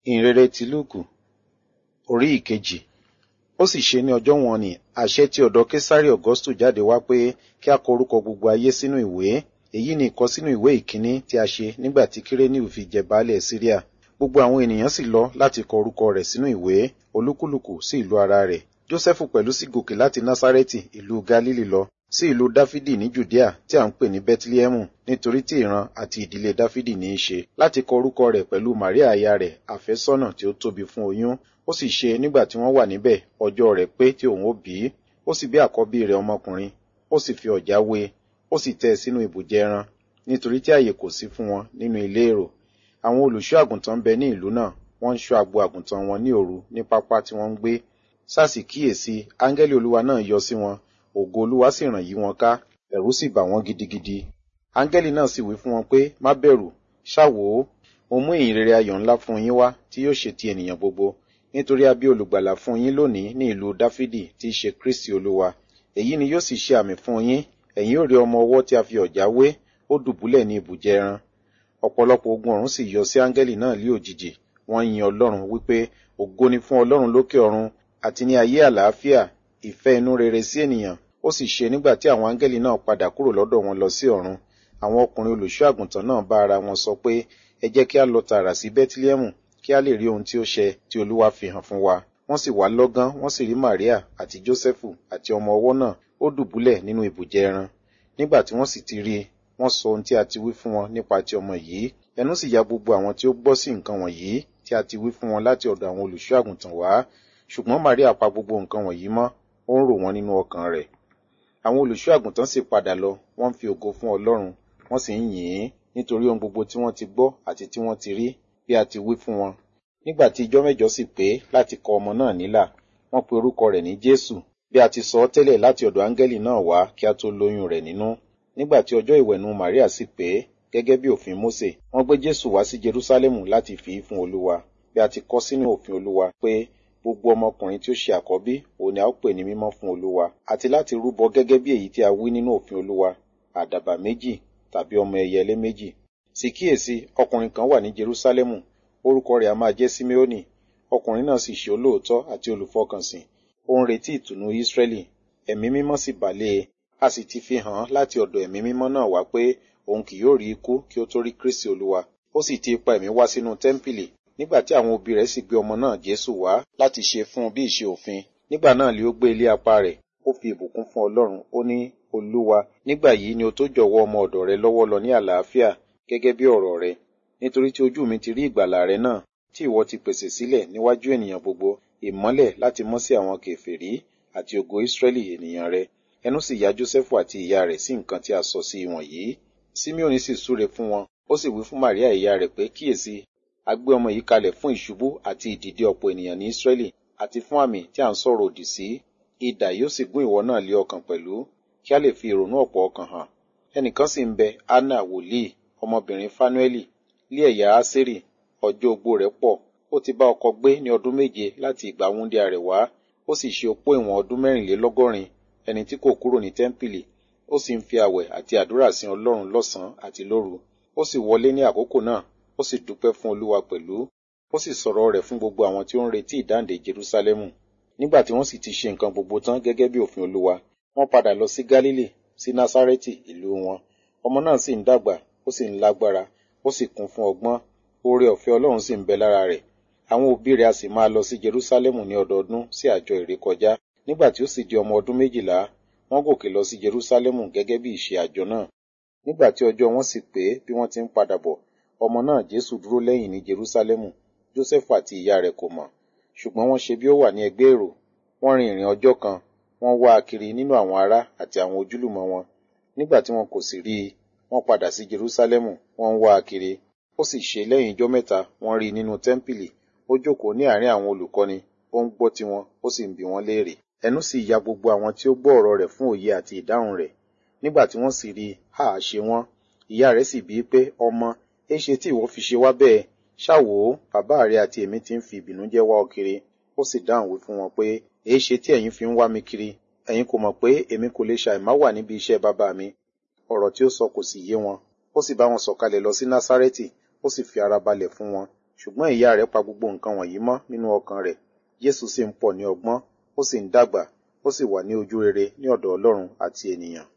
ìhìnrere ti lúùkù orí ìkejì ó sì ṣe ní ọjọ́ wọn ni àṣẹ tí ọ̀dọ̀ késárì augustu jáde wá pé kí a kọ orúkọ gbogbo ayé sínú ìwé èyí ni ìkọ sínú ìwé ìkíní tí a ṣe nígbà tí kírénìù fi jẹ baálẹ̀ síríà gbogbo àwọn ènìyàn sì lọ láti kọ orúkọ rẹ̀ sínú ìwé olúkúlùkù sí ìlú ara rẹ̀ jósẹ́fù pẹ̀lú sì gòkè láti násárẹ́tì ìlú galili lọ sí ìlú dáfídì ní judea tí à ń pè ní bethlehemu nítorí tí ìran àti ìdílé dáfídì ní í ṣe láti kọ orúkọ rẹ̀ pẹ̀lú maria aya rẹ̀ àfẹ́sọ́nà tí ó tóbi fún oyún ó sì ṣe nígbà tí wọ́n wà níbẹ̀ ọjọ́ rẹ̀ pé tí òun ó bí ó sì bí àkọ́bí rẹ̀ ọmọkùnrin ó sì fi ọ̀já wé ó sì tẹ́ ẹ sínú ibùjẹ ẹran nítorí tí àyè kò sí fún wọn nínú ilé èrò àwọn olùṣọ́ àgùntàn ń bẹ ní ìlú náà wọ́n ń ṣọ́ agbo àgùntàn wọn ní òru ní pápá tí wọ́n ń gbé sásì kíyèsí áńgẹ́lì olúwa náà yọ sí wọn ògo olúwa sì ràn yí wọn ká ẹ̀rù sì bà wọ́n gidigidi áńgẹ́lì náà sì wí fún wọn pé má bẹ̀rù ṣáwò ó mo mú ìyìn rere ayọ̀ ńlá fún yín wá tí yóò ṣe ti ènìyàn gbogbo nítorí a bí olùgbàlà fún yín lónìí ní ìlú dáfídì tí í ṣe kristi olúwa èyí ni yóò sì ṣe àmì fún yín ẹ̀yin ò rí ọmọ ọwọ́ tí a fi ọ̀já wé ó dùbúlẹ̀ ní ibùjẹ ẹran ọ̀pọ̀lọpọ̀ ogun ọ̀run sì yọ sí áńgẹ́lì náà lé òjijì wọ́n yin ọlọ́run wípé ògo ni fún ọlọ́run lókè ọ̀run àti ní ayé àlàáfíà ìfẹ́ inú rere sí ènìyàn ó sì ṣe nígbà tí àwọn áńgẹ́lì náà padà kúrò lọ́dọ̀ wọn lọ sí ọ̀run àwọn ọkùnrin olùṣọ́ àgùntàn náà bá ara wọn sọ pé ẹ jẹ́ kí a lọ tààrà sí bẹ́tílẹ́mù kí a lè rí ohun tí ó ṣẹ tí olúwa fi hàn fún wa wọ́n sì wá lọ́gán wọ́n sì rí maria àti jósẹ́fù àti ọmọ ọwọ́ náà ó dùbúlẹ̀ nínú ibùjẹ ẹran nígbà tí wọ́n sì ti rí i wọ́n sọ ohun tí a ti wí fún wọn nípa ti ọmọ yìí ẹnu sì ya gbogbo àwọn tí ó gbọ́ sí nǹkan wọ̀nyí tí a ti wí fún wọn láti ọ̀dọ̀ àwọn olùṣọ́ àgùntàn wá ṣùgbọ́n maria pa gbogbo nǹkan wọ̀nyí mọ́ ó ń rò wọ́n nínú ọkàn rẹ̀ àwọn olùṣọ́ àgùntàn sì padà lọ wọ́n ń fi ògo fún ọlọ́run wọ́n sì ń yìn ín nítorí ohun gbogbo tí wọ́n ti gbọ́ àti tí wọ́n ti rí bí a ti wí fún wọn nígbà tí ijọ́ mẹ́jọ sì pé láti kọ ọmọ náà nílà wọ́n pe orúkọ rẹ̀ ní jésù bí a ti sọ ọ́ tẹ́lẹ̀ láti ọ̀dọ̀ áńgẹ́lì náà wá kí a tó lóyún rẹ̀ nínú nígbà tí ọjọ́ ìwẹ̀nù maria sì pé gẹ́gẹ́ bí òfin mósè wọ́n gbé jésù wá sí jerúsálẹ́mù láti fi í fún olúwa bí a ti kọ sínú òfin olúwa pé gbogbo ọmọkùnrin tí ó ṣe àkọ́bí òun ni a ó pè ní mímọ́ fún olúwa àti láti rúbọ gẹ́gẹ́ bí èyí tí a wí nínú òfin olúwa àdàbà méjì tàbí ọmọ ẹyẹlé méjì sì kíyèsí ọkùnrin kan wà ní jerúsálẹ́mù orúkọ rẹ̀ a máa jẹ́ simeoni ọkùnrin náà sì ṣe olóòótọ́ àti olùfọkànsìn ó ń retí ìtùnú ísírẹ́lì ẹ̀mí mímọ́ sì bàlẹ́ e a sì ti fi hàn án láti ọ̀dọ̀ ẹ̀mí mímọ́ náà wá pé òun kì yóò rí ikú kí ó tó rí kristi olúwa ó sì ti ipa ẹ̀mí wá sínú tẹ́ḿpìlì nígbà tí àwọn òbí rẹ̀ sì gbé ọmọ náà jésù wá láti ṣe fún un bí ìṣe òfin nígbà náà lé ó gbé ilé apá rẹ̀ ó fi ìbùkún fún ọlọ́run ó ní olúwa nígbà yìí ni o tó jọ̀wọ́ ọmọ ọ̀dọ̀ rẹ lọ́wọ́ lọ ní àlàáfíà gẹ́gẹ́ bí ọ̀rọ̀ rẹ nítorí tí ojú mi ti rí ìgbàlà rẹ náà tí ìwọ ti pèsè sílẹ̀ níwájú ènìyàn gbogbo ìmọ́lẹ̀ láti mọ́ sí àwọn kèfèrí àti ògo ìsírẹ́lì ènìyàn rẹ ẹnu sì ya jósẹ́fù àti ìyá rẹ̀ sí nǹkan tí a sọ sí wọ̀nyí simeoni sì súre fún wọn ó sì wí fún maria ìyá rẹ̀ pé kíyèsí a gbé ọmọ yìí kalẹ̀ fún ìṣubú àti ìdìde ọ̀pọ̀ ènìyàn ní ìsírẹ́lì àti fún àmì tí à ń sọ̀rọ̀ òdì sí idà yóò sì gún ìwọ náà lé ọkàn pẹ̀lú kí a lè fi ìrònú ọ̀pọ̀ ọkàn hàn ẹnìkan sì ń bẹ anna wòlíì ọmọbìnrin fanueli lé ẹ̀yà aseri ọjọ́ ogbó rẹ̀ pọ̀ ó ti bá ọkọ gbé ní ọdún méje láti ìgbà wúndíá rẹ̀ wá ó sì ṣe opó ìwọ̀n ọdún mẹ́rìnlélọ́gọ́rin ẹni tí kò kúrò ní tẹ́ḿpìlì ó sì ń fi àwẹ̀ àti àdúrà sin ọlọ́run lọ́sàn-án àti lóru ó sì wọlé ní àkókò náà ó sì dúpẹ́ fún olúwa pẹ̀lú ó sì sọ̀rọ̀ rẹ̀ fún gbogbo àwọn tí ó ń retí ìdáǹdè jerúsálẹ́mù nígbà tí wọ́n sì ti ṣe nǹkan gbogbo tán gẹ́gẹ́ bí òfin olúwa wọ́n padà lọ sí gálílì sí násárẹ́tì ìlú wọn ọmọ náà sì ń dàgbà ó sì ń lágbára ó sì kún fún ọgbọ́n oore ọ̀fẹ́ ọlọ́run sì ń bẹ lára rẹ̀ àwọn òbí rẹ̀ a sì máa lọ sí jerúsálẹ́mù ní ọdọọdún sí àjọ ìrékọjá nígbà tí ó sì di ọmọ ọdún méjìlá wọ́n gòkè lọ sí jerúsálẹ́mù gẹ́gẹ́ bí ìṣe àjọ náà nígbà tí ọjọ́ wọn sì pé bí wọ́n ti ń padà bọ̀ ọmọ náà jésù dúró lẹ́yìn ní jerúsálẹ́mù jósẹ́fù àti ìyá rẹ̀ kò mọ̀ ṣùgbọ́n wọ́n ṣe bí ó wà ní ẹgbẹ́ èrò wọ́n rin ìrìn ọjọ́ kan wọ́n wá a kiri nínú àwọn ará àti àwọn ojúlùmọ̀ wọn nígbà tí wọn kò sì rí i wọ́n padà sí jerúsálẹ́mù wọ́n ń wá a kiri ó sì ṣe lẹ́yìn ijọ́ mẹ́ta wọ́n rí i nínú tẹ́ḿpìlì ó jókòó ní àárín àwọn olùkọ́ni ó ń gbọ́ tiwọn ó sì ń bi wọ́n léèrè ẹnu sì ya gbogbo àwọn tí ó gbọ́ ọ̀rọ̀ rẹ̀ fún òye àti ìdáhùn rẹ̀ nígbà tí wọ́n sì rí i hà á ṣe wọ́n ìyá rẹ̀ sì bíi pé ọmọ éṣe tí ìwọ fi ṣe wá bẹ́ẹ̀ ṣáwò ó bàbá rẹ̀ àti èmi ti ń fi ìbìnújẹ́ wá ọ kiri ó sì dáhùn wí fún wọn pé èéṣe tí ẹ̀yin fi ń wá mi kiri ẹ̀yin kò mọ̀ pé èmi kò lè ṣàìmá wà níbi iṣẹ́ bàbá mi ọ̀rọ̀ tí ó sọ kò sì yé wọn ó sì bá wọn sọ̀kalẹ̀ lọ sí násárẹ́tì ó sì fi ara balẹ̀ fún wọn ṣùgbọ́n ìyá rẹ̀ pa gbogbo nǹkan wọ̀nyí mọ́ nínú ọkàn rẹ̀ jésù sì ń pọ̀ ní ọgbọ́n ó sì ń dàgbà ó sì wà ní ojú rere ní ọ̀dọ̀ ọlọ́run àti ènìyàn